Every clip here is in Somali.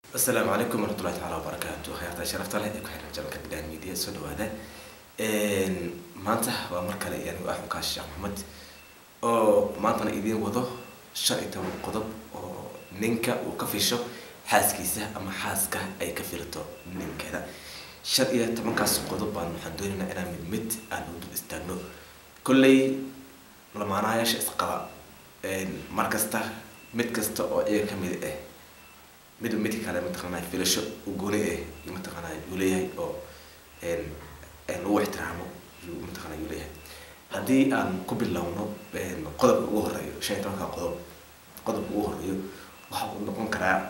asalaamu calaykum waraxmatullahi tacaala wabarakaatu hayaarta sharafta leh ee ku xiran jalanka bidhaan media soo dhawaada maanta waa mar kale anigu axmed kaashi sheekh maxamed oo maantana idiin wado shan iyo toban qodob oo ninka uu ka fisho xaaskiisa ama xaaska ay ka filto ninkeeda shan iyo tobankaas qodob baan waxaan doonaynaa inaan mid mid aan u dul istaagno kolley lamaanayaasha isqaba mar kasta mid kasta oo iyaga kamid ah mid midka kale mataqaanaa filasho u gooni ah iyo mataqaanaa yuu leeyahay oo lagu ixtiraamo yuu mataqaanaa yuu leeyahay haddii aan ku bilowno qodobka ugu horeeyo shan iyo tobanka qodob qodobka ugu horeeyo waxa uu noqon karaa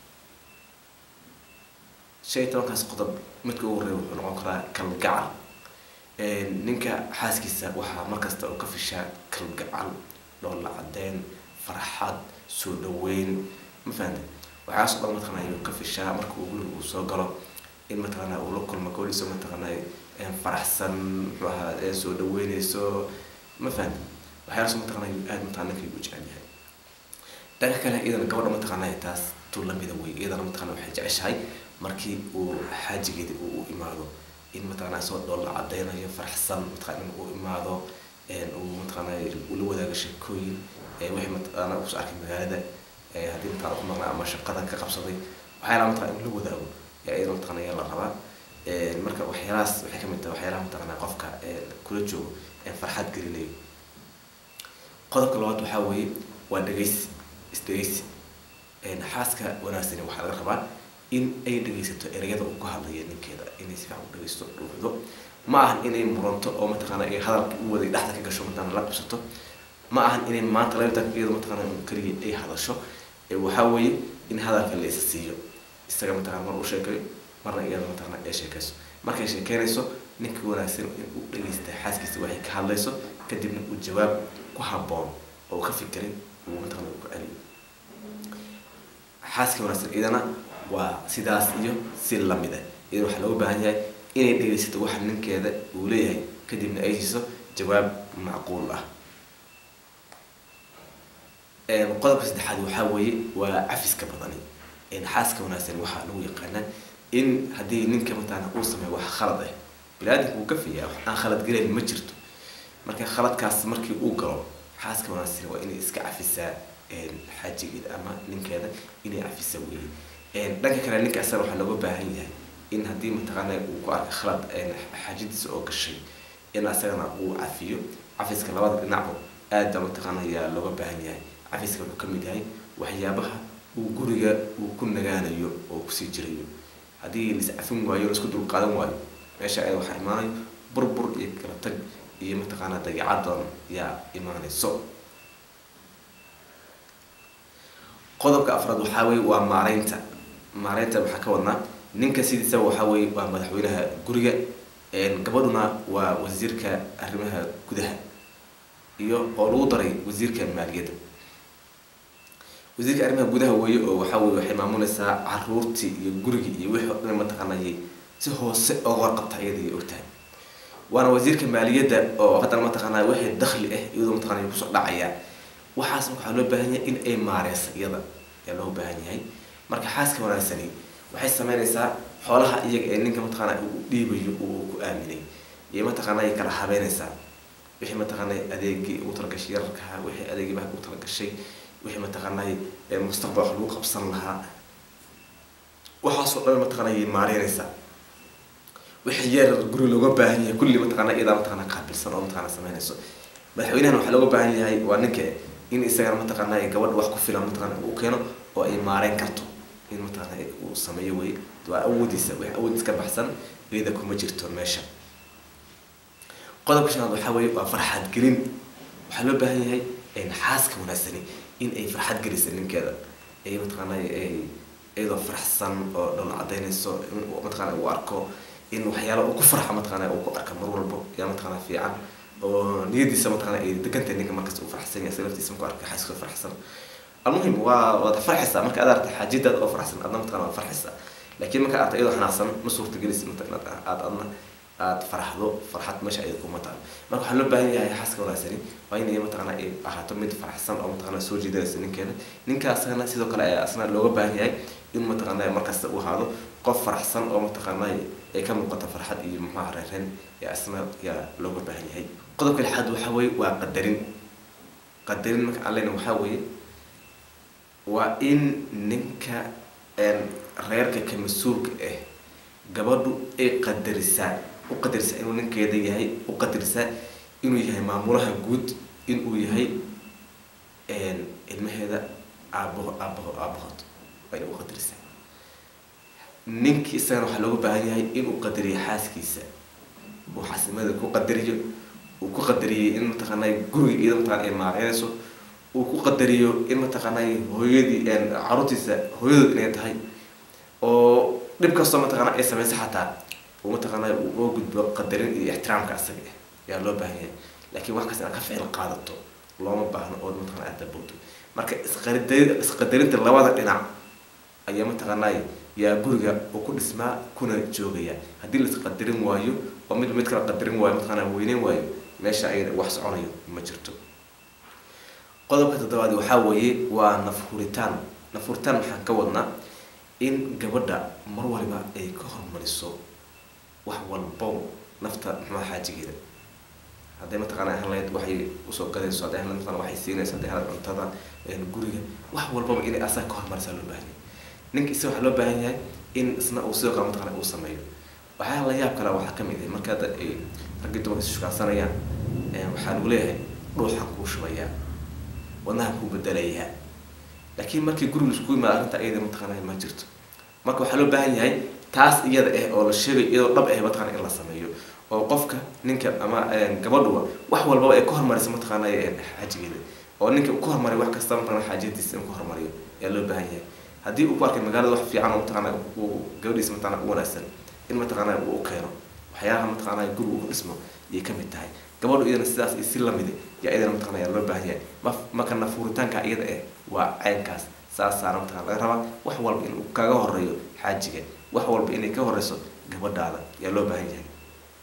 shan iyo tobankaas qodob midka ugu horeeya wuxuu noqon karaa kalgacal ninka xaaskiisa waxaa markasta oo ka fishaa kalgacal dhoolla cadeyn farxad soo dhaweyn ma fahamte waxaas o dhan mataqaanaa yuu ka fishaa marka uu guriga uu soo galo in mataqaanaa uu la kulmo gabadhiisa mataqaanaa faraxsan muxuu ahaa soo dhaweyneyso ma fahamte waxyaalaas mataqaanaa yuu aad mataqana ninka u jecel yahay dhanka kale iyadana gabadha mataqaanaa taas tu lamida wey iyadana mataqaanaa waxay jeceshahay markii uu xaajigeeda uu u imaado in mataqaanaa soo dhoolla cadeynayo faraxsan mataqana in uu imaado uu mataqaanaa ula wadaago sheekooyin wixii mataqaanaa uu soo arkay magaalada haddii mataqana ku maqnaa ama shaqada ka qabsaday waxyaalaha mataqana in la wadaago yaa iyada mataqana yaa la rabaa marka waxyaalahaas waxay kamid tahay waxyaalaha mataqana qofka kula joogo farxad gelinayo qodobka labaad waxaa weeye waa dhegeysi isdhegeysi xaaska wanaagsani waxaa laga rabaa in ay dhegeysato ereyada uu ka hadlaya ninkeeda inay si fiican u dhegeysto dhuuxdo ma ahan inay muranto oo mataqaana ay hadalka u waday dhexda ka gasho mataqana la qabsato ma ahan inay maanta labatan iyada mataqaana keliya ay hadasho waxaa weeye in hadalka la isa siiyo isaga mataqana mar uu sheekayo marna iyada mataqana ay sheekayso markay sheekeynayso ninka wanaagsan in uu dhegeysta xaaskiisa waxay ka hadlayso kadibna uu jawaab ku habboon oo ka fikirin uu mataqana uu ka celiyo xaaska wanaagsan iyadana waa sidaas iyo si lamid ah iyada waxaa looga baahan yahay inay dhegeysato waxa ninkeeda uu leeyahay kadibna ay siiso jawaab macquul ah qodobka saddexaad waxaa weeye waa cafiska badani xaaska wanaagsan waxaa lagu yaqaanaa in haddii ninka mataqaana uu sameeyo wax khalad ah bini-aadamka uu ka fiyaa wax aan khalad gelayn ma jirto marka khaladkaas markii uu galo xaaska wanaagsan waa inay iska cafisaa xaajigeeda ama ninkeeda inay cafisa weeye dhanka kale ninka asana waxaa looga baahan yahay in haddii mataqaana uu ku arka khalad xaajadiisa oo gashay in asagana uu cafiyo cafiska labada dhinacba aad baa mataqaana ayaa looga baahan yahay cafiska wuxuu kamid yahay waxyaabaha uu guriga uu ku nagaanayo oo kusii jirayo haddii lais cafin waayo laisku dulqaadan waayo meesha ay waxaa imaanayo burbur iyo kala tag iyo mataqaanaa dagicadan yaa imaanayso qodobka afraad waxaa weye waa maareynta maareynta waxaa ka wadnaa ninka sidiisaba waxaa weye waa madaxweynaha guriga gabadhuna waa wasiirka arrimaha gudaha iyo oo lagu daray wasiirka maaliyadda wasiirka arrimaha gudaha weeye oo waxaa weye waxay maamuleysaa caruurtii iyo gurigii iyo wixii o dhan mataqaanayay si hoose oga warqabta iyada ogtahay waana wasiirka maaliyadda oo haddana mataqaanaa wixii dakli ah iyadoo mataqana kusoo dhacaya waxaas waxaa loo baahan yahay in ay maareysa iyada ayaa loo baahan yahay marka xaaska wanaagsani waxay sameynaysaa xoolaha iyaga ee ninka mataqaana uu dhiibayo uu ku aaminay iyo mataqaana ay kala habeynaysaa wixii mataqaana adeegii ugu talagashay yararkaha wixii adeegii baa ugu talagashay wixii mataqaanay mustaqbal wax lagu qabsan lahaa waxaasoo dhan mataqaana ay maareynaysaa wixii yar guri looga baahan yahay kulli mataqaana iyadaa mataqaana qaabilsan oo mataqaana sameynayso madaxweynahan waxaa looga baahan yahay waa ninka in isagana mataqaana gabadha wax ku filan mataqaana uu keeno oo ay maareyn karto in mataqaana uu sameeyo wey waa awoodiisa wax awoodiis ka baxsan iyada kuma jirto meesha qodobka shanaad waxaa weeye waa farxad gelin waxaa loo baahan yahay xaaska wanaagsani in ay farxad gelisa ninkeeda ay mataqaana iyadoo faraxsan oo dhol cadeynayso in mataqaana uu arko in waxyaala uu ku farxa mataqaana uu ku arka mar walbo yaa mataqaana fiican oo niyadiisa mataqaana ay degantahay ninka markasta uu faraxsan yahay laftiisa markuu arka xaaska faraxsan almuhim waa waad farxaysaa marka aad aragta xaajidaada oo faraxsan adna mataqana waad farxaysaa laakiin marka aragta iyadoo xanaaqsan ma suurtagelis mata inaad aad adna aada faraxdo farxad meesha ay kuma taal marka waxaa loo baahan yahay xaaska wanaagsani waa inay mataqaana ay ahaato mid faraxsan oo mataqaana soo jiidanaysa ninkeeda ninka asagana sidoo kale ayaa asna looga baahan yahay in mataqaana markasta uu ahaado qof faraxsan oo mataqaana ay ka muuqato farxad iyo muxuaha reereen yaa asna yaa looga baahan yahay qodobka lixaad waxaa weeye waa qadarin qadarin marka aan leyna waxaa weeye waa in ninka reerka ka mas-uulka ah gabadhu ay qadarisaa u qadarisaa inuu ninkeeda yahay u qadarisaa inuu yahay maamulaha guud inuu yahay ilmaheeda aabaho aabaho aabahood waa inay u qadarisaa ninkii isagana waxaa looga baahan yahay inuu qadariyo xaaskiisa uu xaasimada ku qadariyo uu ku qadariyey in mataqaanay guriga iyada mataqana ay maareynayso uu ku qadariyo in mataqaanay hooyadii caruurtiisa hooyadood inay tahay oo dhib kastoo mataqaana ay samayso xataa uu mataqaanay uu oo gudbo qadarin iyo ixtiraamka asaga ah ayaa loo baahan yahay laakiin wax kasta inaad ka ficil qaadato looma baahno oo mataqana aad dabowdo marka isqaridari isqadarinta labada dhinac ayaa mataqaanay yaa guriga uu ku dhismaa kuna joogaya haddii laisqadarin waayo oo mid mid kala qadarin waayo mataqaana weyneyn waayo meesha ayada wax soconayo ma jirto qodobka toddobaad waxaa weeye waa nafhuritaan nafhuritaan waxaan ka wadnaa in gabadha mar waliba ay ka hormariso wax walbo nafta muxuuha xaajigeeda hadday mataqaana ahaan lahayd waxay usoo gadayso hadday ahaan lahayd mataqana waxay siinayso hadday ahaan lahayd cuntada guriga wax walbaba inay asaga ka hormarisaa loo baahan yahay ninka isaga waxaa loo baahan yahay in isna uu sidoo kale mataqana uu sameeyo waxaa la yaab kale waxaa kamid ah marka hadda ay raggii dumarka is shukaansanayaan waxaa lagu leeyahay dhuuxan kuu shubayaa wadnaha kuu bedelayaa laakiin markii guriga isku yimaada arrinta iyada mataqaana ma jirto marka waxaa loo baahan yahay taas iyada ah oo la sheegay iyadoo dhab ah mataqana in la sameeyo oo qofka ninka ama gabadhuba wax walbaba ay ka hormarisa mataqaana xaajigeeda oo ninka uu ka hormariyo wax kasta mataqana xaajadiisa in ku hormariyo ayaa loo baahan yahay haddii uu ku arkay magaalada wax fiican oo mataqaana uu gabadhiisa mataqana u wanaagsan in mataqaana uu u keeno waxyaalaha mataqaana guriga uu ku dhismo ayay kamid tahay gabadhu iyadana sidaas iyo si lamid yaa iyadana mataqana yaa loo baahan yahay ma marka nafuuritaanka iyada ah waa caynkaas saasaana mataqana laga rabaa wax walba inuu kaga horeeyo xaajiga wax walba inay ka horeyso gabadhaada yaa loo baahan yahay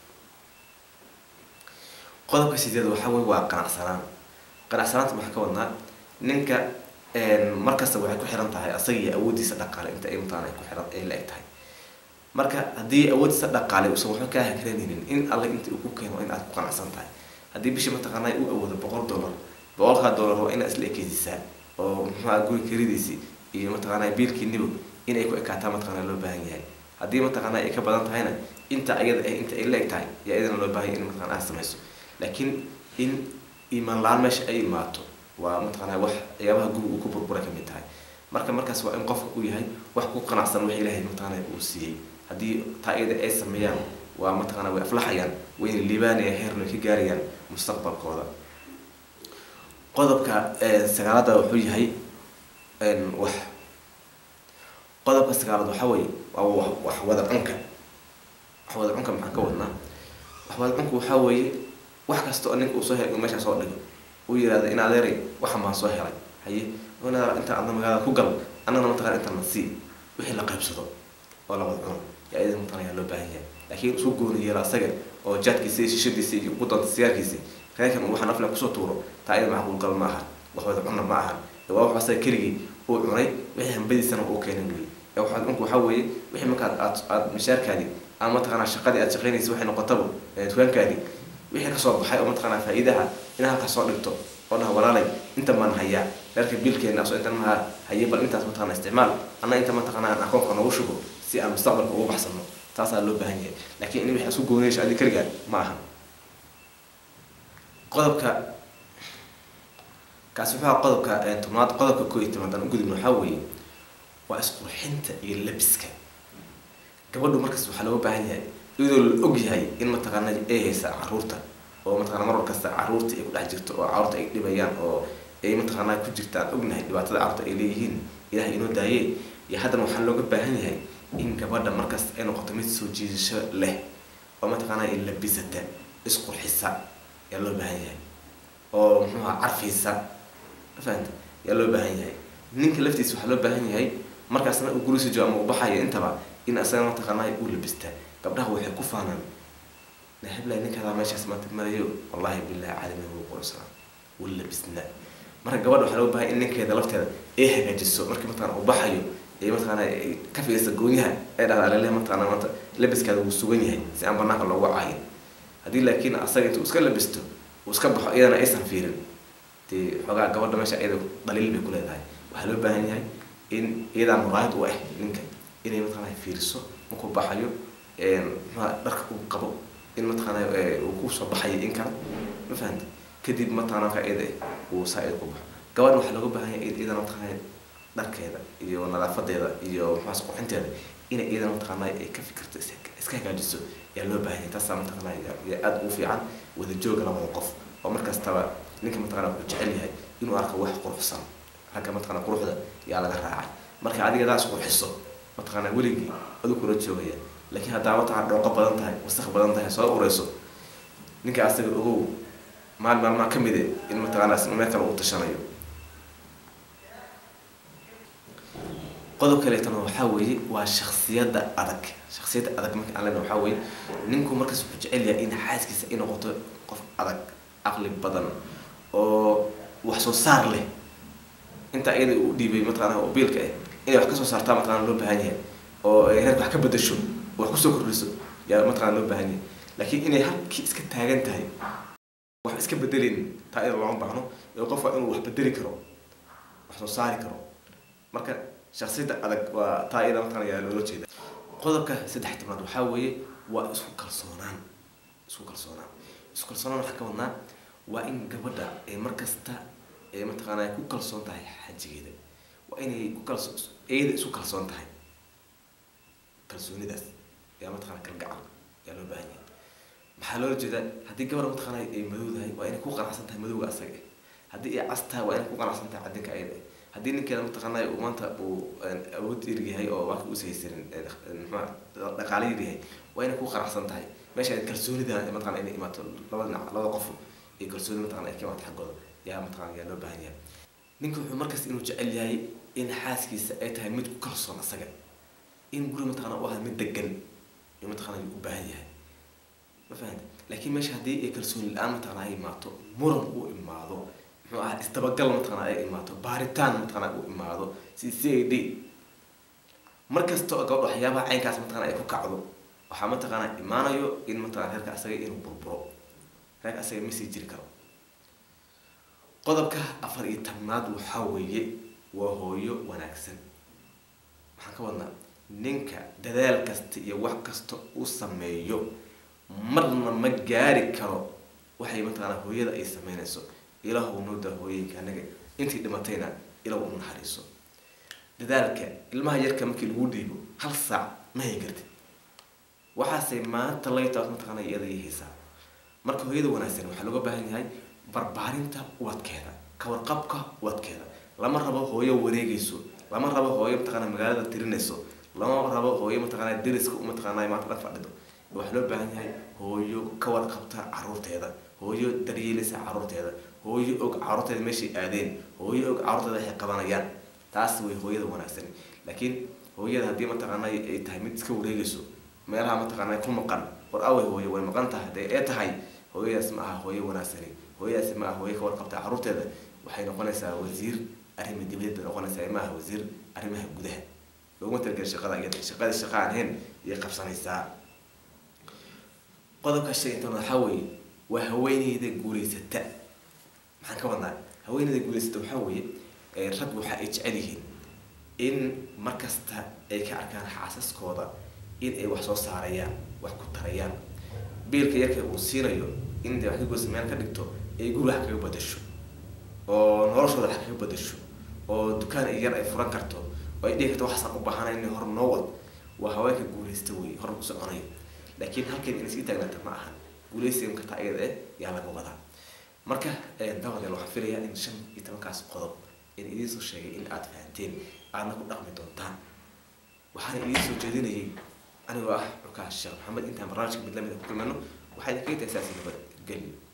qodobka sideed waxaa wey waa qanacsanaan qanacsanaanta maxaa ka wadnaa ninka markasta waxay ku xiran tahay asaga iyo awooddiisa dhaqaale inta ay mataqana ku xiran ay la-eg tahay marka haddii awooddiisa dhaqaale uusan waxba kaa hakranaynin in alle inta uu ku keeno in aad ku qanacsan tahay haddii bishii mataqaana u awoodo boqol dollar boqolkaa dollar waa inaad isla ekeysisaa oo muxuuha guri karidiisii iyo mataqaana biilkiinibo inay ku ekaataa mataqana loo baahan yahay haddii mataqaana ay ka badan tahayna inta ayada ah inta ay la eg tahay yaa iyadana loo baahan yahay in mataqana aad samayso laakiin in iimaan la-aan meesha ay imaato waa mataqaana wax waxyaabaha guriga uu ku burbura kamid tahay marka markaas waa in qofka uu yahay wax ku qanacsan wax ilaahay mataqaana uu siiyey haddii taa iyada ay sameeyaan waa mataqaana way aflaxayaan wayna liibaanaya heerna ka gaarayaan mustaqbalkooda qodobka sagaalada wuxuu yahay wax qodobka sagaalaad waxaa weeye waa wax wada cunka wax wada cunka maxaan ka wadnaa wax wada cunka waxaa weeye wax kasta oo ninka uu soo helay uu meeshaa soo dhigo uu yihahda in adeeray waxan baan soo helay haye inta adna magaalada ku gal annagana mataqana inta na sii wixii la qaybsado oo la wada cuno yaa iyada mataqana yaa loo baahan yahay laakiin isku gooni yeelo asaga oo jaadkiisa iyo shishadiisa iyo ku danta siyaarkiisa reerkan uu waxaan aflan kusoo tuuro taa iyada macquul gal ma aha wax wada cunna ma aha waa wax asaga keligii uu cunay wixii hambadiisana uu keenay weeye ee waxaad cunku waxaa weeye wixii markaad aad aad mishaarkaadii ama mataqaanaa shaqadii aad shaqaynaysa waxay noqotaba dukaankaadii wixii kasoo baxay oo mataqaanaa faa'iidaha inaad halkaas soo dhigto oo dhaha walaalay inta maan hayaa reerka biilkeena asoo intan maha haye bal intaas mataqana isticmaal anna inta mataqana aan akoonka noogu shubo si aan mustaqbalka ugu baxsano taasaa loo baahan yahay laakiin in wixii isku goonayso adi keligaa ma aha qodobka kaasi wuxuu aha qodobka tobnaad qodobka koo iyo tobnaad aan ugudubno waxaa weeye waa isqurxinta iyo labiska gabadhu markaas waxaa looga baahan yahay iyadoo la og yahay in mataqaana ay haysa caruurta oo mataqana mar kasta caruurta ay ku dhex jirto oo caruurta ay dhibayaan oo ay mataqaanaa ku jirta aan ognahay dhibaatada caruurta ay leeyihiin ilahay inoo daaye iyo haddana waxaa looga baahan yahay in gabadha markasta ay noqoto mid soo jiidasho leh oo mataqaana ay labisata isqurxisa yaa loo baahan yahay oo muxuuha carfiisa fahanta yaa loo baahan yahay ninka laftiisa waxaa loo baahan yahay markaasna uu gurisa joogo ama uu baxayo intaba in asaga mataqaanaa uu labistaa gabdhaha waxay ku faanaan nahablay ninkaada meeshaas maanta marayo wallahi billahi caalami wuu quruxsanaa wuu labisnaa marka gabadha waxaa loo bahay in ninkeeda lafteeda ay hagaajiso markii mataqana uu baxayo ee mataqaana ay ka fiirsa goonyaha ay dhahda alele mataqana maanta labiskaada wuu sugan yahay si aan banaanka loogu caayin haddii laakiin asaga intuu iska labisto uu iska baxo iyadana aysan fiirin dee xoogaa gabadha meesha iyada dhaliil bay ku leedahay waxaa loo baahan yahay in iyadaa muraayad u ah ninka inay mataqana fiiriso markuu baxayo muxua dharka uu qabo in mataqaana uu kusoo baxayo in kale ma fahamta kadib mataqana marka iyada uu saa-id ku baxo gabadha waxaa looga baahan yahay iyadana mataqana dharkeeda iyo nadaafadeeda iyo muxuas qurxinteeda inay iyadana mataqaana ay ka fikirto iska hagaajiso ayaa loo baahan yahay taasaa mataqana yaa aada ugu fiican wada jooga labada qof oo markastaba ninka mataqana wuxuu jecel yahay inuu arko wax quruxsan ragga mataqana quruxda yaa laga raacay marka adiga daas qurxiso mataqana weligii aduu kula joogaya laakiin haddaa mataqana dhooqo badan tahay wasaq badan tahay soo ureyso ninka asaga ogow maal maalmaa ka mide in mataqana meel kale uu tashanayo qodob kaleetana waxaa weeye waa shaksiyadda adag shaksiyadda adag marka aan lena waxaa weeye ninku markaas wuxuu jecel yahay in xaaskiisa ay noqoto qof adag caqli badan oo wax soo saar leh intaa iyada u dhiibay mataqana oo biilka ah inay wax kasoo saartaa mataqana loo baahan yahay oo ay reerka wax ka bedasho oo wax kusoo kordhiso yaa mataqana loo baahan yahay laakiin inay halkii iska taagan tahay wax iska bedelin taa iyada looma baahno ee qof waa inuu wax bedeli karo wax soo saari karo marka shaksiyadda adag waa taa iyada mataqana yaa loola jeeda qodobka saddex tobnaad waxaa weeye waa isku kalsoonaan isku kalsoonaan isku kalsoonaan waxaa ka wadnaa waa in gabadha ay markasta ee mataqaana ku kalsoon tahay xajigeeda waa inay ku kalso iyada isku kalsoon tahay kalsoonidaas yaa mataqana kalgacal yaa loo baahan yahay maxaa loola jeedaa haddii gabadha mataqaana ay madow tahay waa inay ku qanacsan tahay madowga asaga haddii ay cas tahay waa inay ku qanacsan tahay cadinka ayada haddii ninkeeda mataqaana uu maanta uu awood yaryahay oo waaka us haysanin mxua dhaqaale yaryahay waa inay ku qanacsan tahay meesha ay kalsoonida mataqana inay imaato labada dhinac labada qof iyo kalsooni mataqana ay ka imaato xaggooda yaa mataqana yaa loo baahan yahay ninka wuxuu markasta inuu jecel yahay in xaaskiisa ay tahay mid ku kalsoon asaga in guri mataqana u ahaa mid degan iyo mataqana u baahan yahay ma fahamta laakiin meesha haddii ay kalsooni la-aan mataqana ay imaato muran uu imaado muxuu ahaa isdabagal mataqana ay imaato baaritaan mataqana u imaado si c a d mar kasta oo gabadha waxyaabaha caynkaas mataqana ay ku kacdo waxaa mataqana imaanayo in mataqana reerka asaga inuu burburo reerka asaga ma sii jiri karo qodobka afar iyo tobnaad waxaa weeye waa hooyo wanaagsan maxaan ka wadnaa ninka dadaal kasta iyo wax kasta uu sameeyo marna ma gaari karo waxay mataqana hooyada ay sameynayso ilaahu nooda hooyinka anaga intii dhimatayna ilaw u naxariiso dadaalka ilmaha yarka markii lagu dhiibo hal saac ma hay kartid waxaase maanta laytaas mataqaana iyada haysaa marka hooyada wanaagsan waxaa looga baahan yahay barbaarinta ubadkeeda kawarqabka ubadkeeda lama rabo hooyo wareegayso lama rabo hooyo mataqaana magaalada tirinayso lama rabo hooyo mataqaana deriska mataqaana maanta dhan fadhido waxaa loo baahan yahay hooyo ka warqabta caruurteeda hooyo daryeelaysa caruurteeda hooyo og caruurteeda meeshay aadeen hooyo og caruurteeda waxay qabanayaan taas way hooyada wanaagsan laakiin hooyada haddii mataqaana ay tahay mid iska wareegayso meelaha mataqaana ku maqan war awey hooyo way maqan tahay hadee ee tahay hooyadaas ma aha hooyo wanaagsani hooyadaasi ma aha hooyo ka warqabta caruurteeda waxay noqonaysaa wasiir arrima dibadda noqonaysaa ma aha wasiir arrimaha gudaha looguma talageli shaqada iyada shaqada shaqa aan ahayn iyay qabsanaysaa qodobka sheegintan waxaa weeye waa haweeneyda guulaysata maxaan ka wadnaa haweeneyda guulaysata waxaa weeye rag waxa ay jecel yihiin in markasta ay ka arkaan xaasaskooda in ay wax soo saarayaan wax ku tarayaan biilka yarka uu siinayo in de wax ka goysa meel ka dhigto ay guri wax kaga badasho oo noloshooda wax kaga badasho oo dukaan yar ay furan karto oo ay dhihi karto waxaasaan u baahana in hor noo wad waa haweenka guulaysta wey hor ku soconayo laakiin halkeed inay sii taagnaata ma ahan guulaysigan karta ayada eh yaa laga wadaa marka dawadeel waxaan filayaa in shan iyo tobankaas qodob in idiin soo sheegay in aada fahanteen aadna ku dhaqmi doontaan waxaana idiin soo jeedinayay anigoo ah cukaas sheekh maxamed intaan barnaamijka mid lamid a ku kulmano waxaa idinkaga tahay saasi nabad gelyo